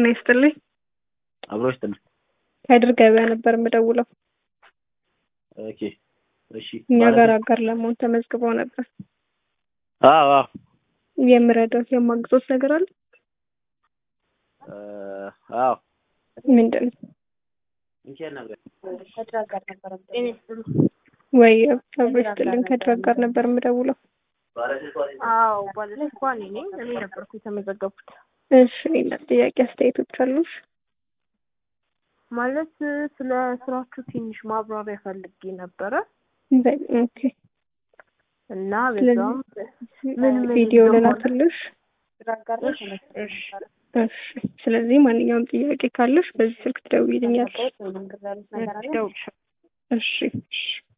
ጤና ይስጥልኝ። አብሮ ይስጥልኝ። ከድር ገበያ ነበር የምደውለው። ኦኬ እሺ። እኛ ማለት ጋር አጋር ለመሆን ተመዝግበው ነበር። አዎ አዎ የምረዳት የማግዞት ነገር አለ? እ አዎ ምንድን ነው? እንቼት ነበር ወይ አብሮ ይስጥልኝ። ከድር ጋር ነበር የምደውለው። አዎ ባለፈው እኔ ነኝ እኔ ነበርኩ የተመዘገብኩት። እሺ ሌላ ጥያቄ አስተያየቶች አሉሽ? ማለት ስለ ስራችሁ ትንሽ ማብራሪያ ፈልጌ ነበረ በ- ኦኬ እና ስለዚህ በዛም ምን ምን ቪዲዮ እንደሆነ- ልላክልሽ። እሺ እሺ እሺ ስለዚህ ማንኛውም ጥያቄ ካለሽ በዚህ ስልክ ትደውይልኛለሽ። እደውልልሻለሁ። እሺ እሺ